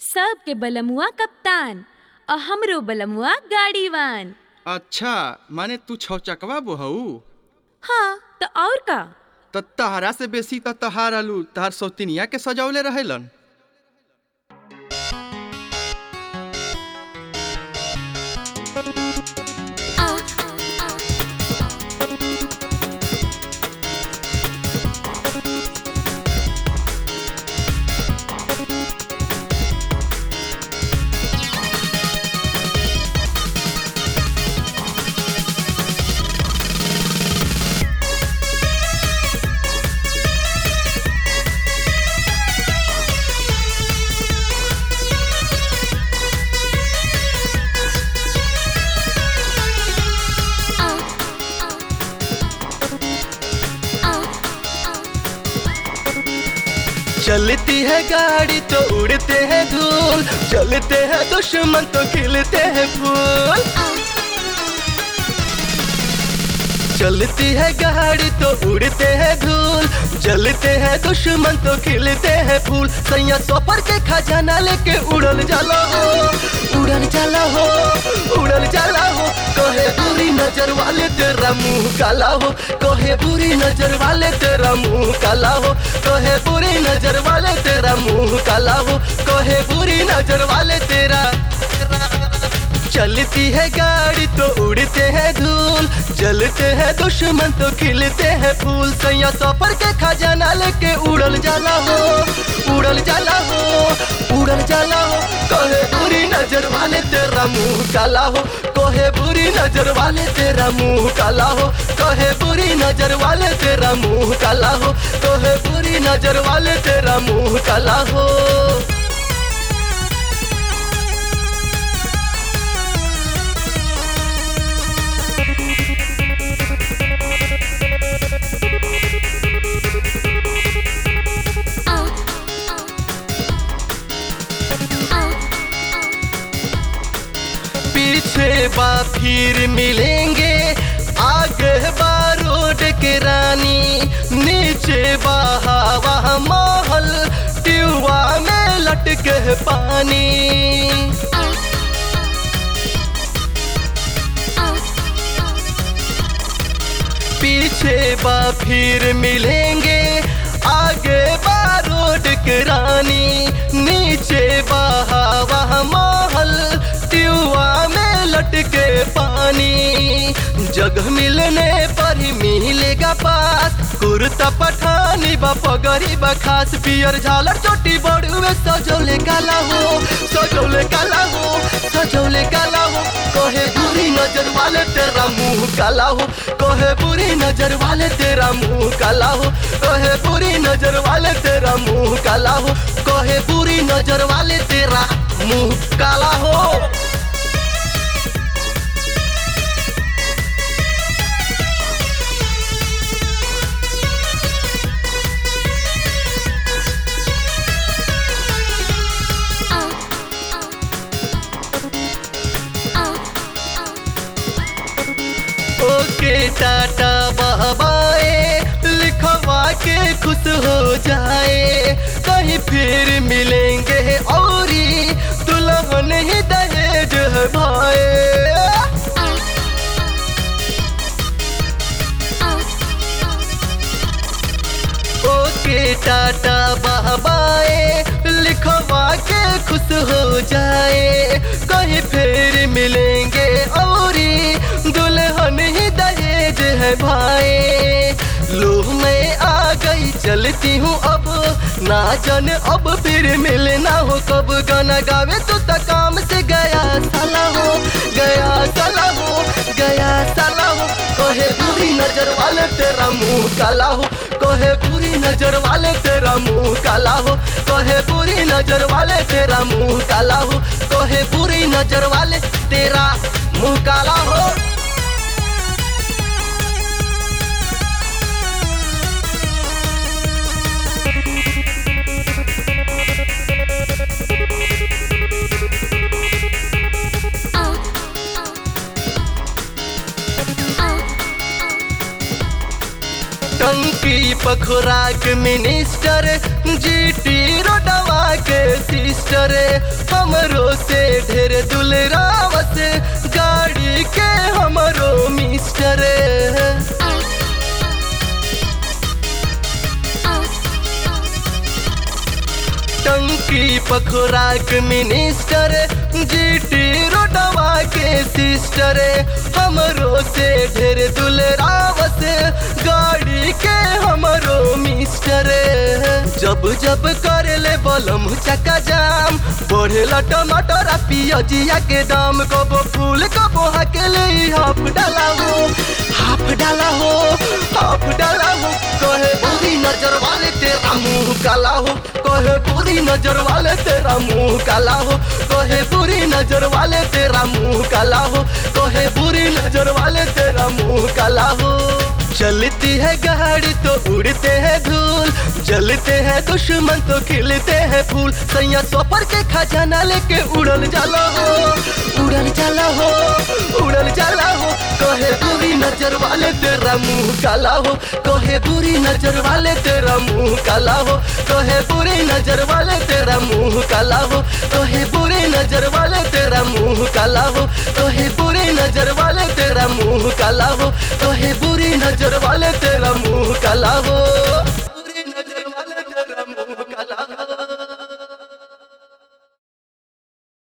सबके बलमुआ कप्तान और हमरो बलमुआ गाड़ीवान अच्छा माने तू छौ चकवा बोहऊ हाँ तो और का त तहरा से बेसी त तहार आलू तहार सौतिनिया के सजौले रहेलन चलती है गाड़ी तो उड़ते हैं धूल चलते हैं दुश्मन तो खिलते हैं फूल चलती है गाड़ी तो उड़ते हैं धूल जलते हैं दुश्मन तो खिलते हैं फूल सैया सफर के खजाना लेके उड़ल जाला हो उड़ल जाला हो उड़ल जाला हो कहे बुरी नजर वाले तेरा मुंह काला हो कहे बुरी नजर वाले तेरा मुंह काला हो कहे बुरी नजर वाले तेरा मुंह काला हो कहे बुरी नजर वाले तेरा चलती है गाड़ी तो उड़ते हैं धूल जलते हैं दुश्मन तो खिलते हैं फूल सैया सफर के खजाना लेके उड़ल जाला हो उड़ल जाला हो उड़ल जाला हो कहे बुरी नजर वाले तेरा मुंह काला हो कहे बुरी नजर वाले तेरा मुंह काला हो कहे बुरी नजर वाले तेरा मुंह काला हो कहे बुरी नजर वाले तेरा मुंह काला हो पीछे बा फिर मिलेंगे आगे बा रोड के रानी नीचे बा हवा महल ट्यूबा में लटके है पानी पीछे बा फिर मिलेंगे आगे बा रोड के रानी नीचे बा हवा महल ट्यूबा में लटके पानी जगह मिलने पर ही मिलेगा पास कुर्ता पठानी बा पगड़ी बा खास पियर झालर चोटी बड़ुए सजौले काला हो सजौले काला हो सजौले काला हो कहे बुरी नजर वाले तेरा मुंह काला हो कहे बुरी नजर वाले तेरा मुंह काला हो कहे बुरी नजर वाले तेरा मुंह काला हो कहे बुरी नजर वाले तेरा मुंह काला हो ओके टाटा बहबाए लिखवा के खुश हो जाए कहीं फिर मिलेंगे औरी दुल्हन ही दहेज है भाई ओके टाटा बहबाए लिखवा के खुश हो जाए कहीं फिर मिलेंगे औरी दुल्हन ही दहेज है भाई लो मैं आ गई चलती हूँ अब ना जाने अब फिर मिलना हो कब गाना गावे तो तक काम से गया साला हो गया साला हो गया साला हो कहे बुरी नजर वाले तेरा मुंह काला हो कहे बुरी नजर वाले तेरा मुंह काला हो कहे बुरी नजर वाले तेरा मुंह काला हो कहे बुरी नजर वाले तेरा मुंह काला हो टंकी पखुराक मिनिस्टर जीटी रोडवा के सिस्टर बंकी पखोराक मिनिस्टर जीटी रोडवा के सिस्टर हमरो से ढेर दुलरावस गाड़ी के हमरो मिस्टर जब जब कर ले बलम चका जाम बढ़ेला टमाटर आ पियजिया के दाम कबो फूल कबो हकेले हाफ डाला हो हाफ डाला हो हाफ डाला हो कहे बुरी नजर वाले तेरा मुंह काला हो कहे बुरी नजर वाले तेरा मुंह काला हो कहे बुरी नजर वाले तेरा मुंह काला हो कहे बुरी नजर वाले तेरा मुंह काला हो चलती है गाड़ी तो उड़ते हैं धूल जलते हैं दुश्मन तो खिलते हैं फूल सैया सफर के खजाना लेके उड़ल जाला हो उड़ल जाला हो उड़ल जाला हो कहे बुरी नजर वाले तेरा मुंह काला हो कहे बुरी नजर वाले तेरा मुंह काला हो कहे बुरी नजर वाले तेरा मुंह काला हो कहे बुरी नजर वाले तेरा मुंह काला हो कहे बुरी नजर वाले तेरा मुंह काला हो कहे बुरी नजर वाले तेरा मुंह काला हो